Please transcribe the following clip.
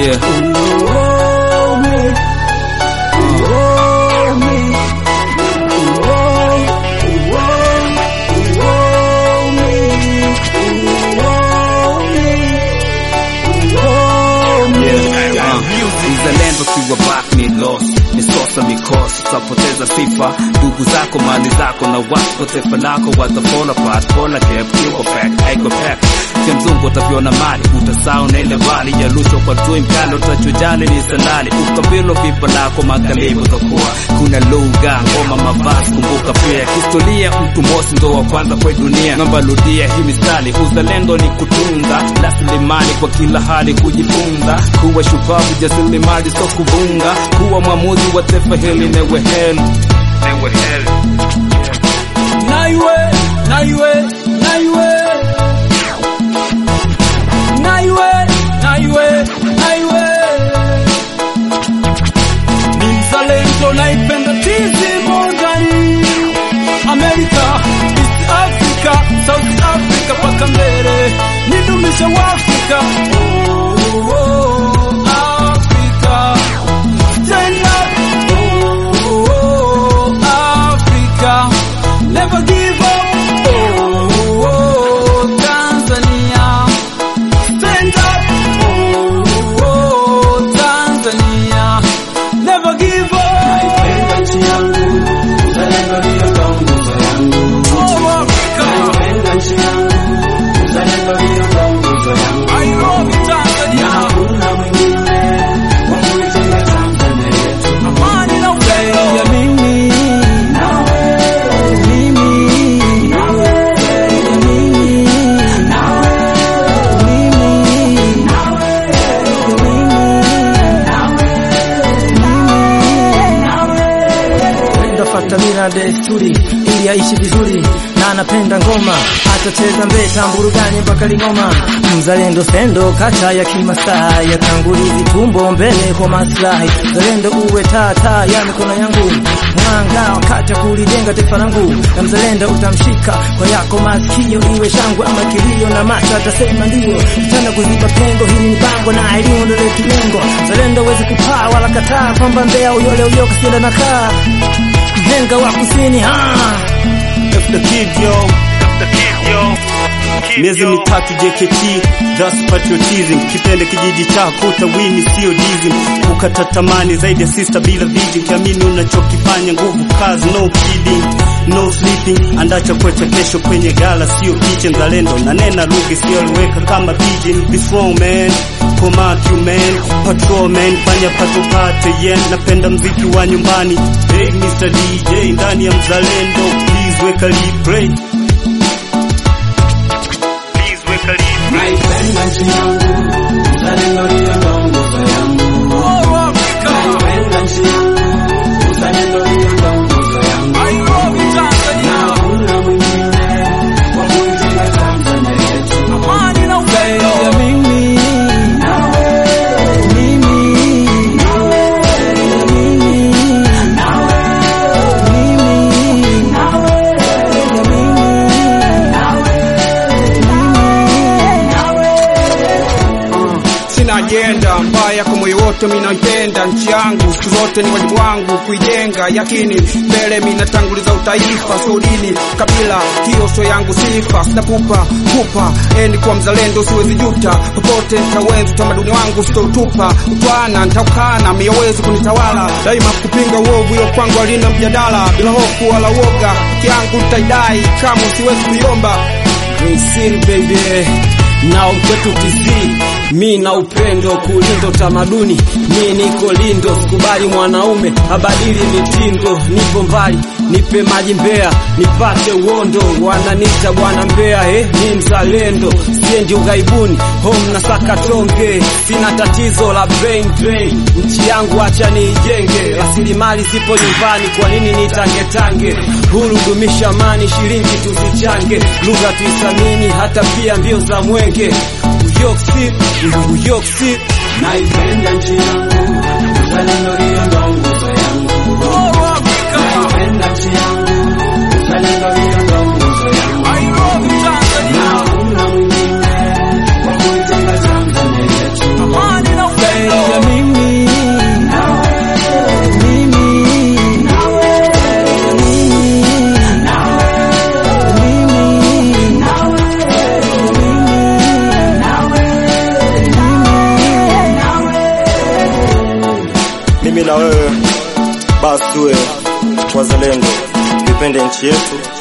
Yeah. Yeah. Uh, Mzalendo kiwa back ni lost ni sosa mikosi tutapoteza sifa ndugu zako mali zako na wako taifa lako watafall apart pona gap kiwa back haiko back cha mzungu utaviona mali utasahau na ile mali ya lusho kwa tui mkali utachojali ni salali ukabilo vipa lako magharibi utakuwa kuna lugha ngoma mavazi kumbuka pia historia mtu mosi ndo wa kwanza kwa dunia namba ludia hii mistari uzalendo ni kutunza rasilimali kwa kila hali kujifunza kuwa shupavu jasirilimali so kuvunga kuwa mwamuzi wa taifa hili newe heli newe heli Naiwe, naiwe, naiwe. Naiwe, naiwe, naiwe. Ni mzalendo naipenda tizi Morgani. Amerika, East Africa, South Africa paka mbele. Nidumisha Waafrika. Oh, oh, Africa. Stand up. Oh, oh, Africa. Never give up. Oh, oh, Tanzania. Stand up. Oh, oh, Tanzania. Never give up. Naipenda nchi yangu, uzalendo ndio kaunguzo yangu. Oh, Africa. Naipenda nchi yangu, uzalendo ndio kaunguzo yangu. I love you, Na Tanzania. hakuna mwingine wa kuijenga Tanzania yetu. Amani na upendo. ya mimi Nawe, mimi nawe, mimi nawe, mimi nawe, Ndafata mila desturi ili aishi vizuri na anapenda ngoma, atacheza mbeta mburugani mpaka Lingoma. Mzalendo sendo kata ya Kimasai, yatangulizi tumbo mbele kwa maslahi. Mzalendo uwe tata ya mikono yangu, mwanga wakati wa kulijenga taifa langu. Na mzalendo utamshika kwa yako masikio, iwe shangwe ama kilio, na macho atasema ndio. Tena kuziba pengo, hili ni bango na elimu ndio letu lengo. Mzalendo uweze kupaa wala kataa kwamba Mbeya uyole uyoka sienda na kaa mhenga wa kusini ha Dr. Kid yo miezi mitatu JKT thus patriotism kipende kijiji chako utawini sio dizim ukata tamani zaidi ya sister bila vision kiamini unachokifanya nguvu kazi no kidding no sleeping andaa chakula cha kesho kwenye gala sio kitchen zalendo na nena lugha isiyoleweka kama pigeon be strong man koma man patrol man fanya pato pate yen napenda mziki wa nyumbani hey Mr DJ ndani ya mzalendo please weka replay please weka replay naipenda nchi yangu, uzalendo ndio kaunguzo yangu. Oh, Africa. Naipenda nchi yangu, uzalendo ndio kaunguzo yangu. I love you, Na Tanzania. hakuna mwingine wa kuijenga Tanzania yetu. Amani na upendo. ya mimi Nawe, mimi nawe, mimi nawe, mimi nawe, ya mimi Sina ajenda mbaya kwa moyo wote, mimi naipenda nchi yangu siku zote, ni wajibu wangu kuijenga. Yakini mbele mimi natanguliza utaifa, sio dini, kabila, hiyo sio yangu sifa. Sina pupa pupa, eni kwa mzalendo, siwezi juta. Popote nitaweza utamaduni wangu, sitautupa. Utwana nitaukana, miyawezi kunitawala daima, kupinga uovu, hiyo kwangu alina mjadala, bila hofu wala woga. Haki yangu nitaidai, kama siwezi kuiomba. Green City baby na ukwetu tizi mi na upendo kulinda utamaduni mi niko lindo sikubali mwanaume abadili mitindo nipo mbali nipe maji mbea nipate uondo wananita bwana mbea eh, ni mzalendo siendi ughaibuni home na saka tonge sina tatizo la brain drain nchi yangu acha niijenge rasilimali zipo nyumbani kwa nini nitangetange huru dumisha amani shilingi tuzichange lugha tuisamini hata pia mbio za mwenge uyoksi uyoksi naipenda nchi yangu, uzalendo ndio ndo nguzo yangu. Naipenda nchi yangu, uzalendo ndio ndo nguzo yangu. Na hakuna mwingine wa kuijenga Tanzania yetu. amani na upendo wazalendo, tuipende nchi yetu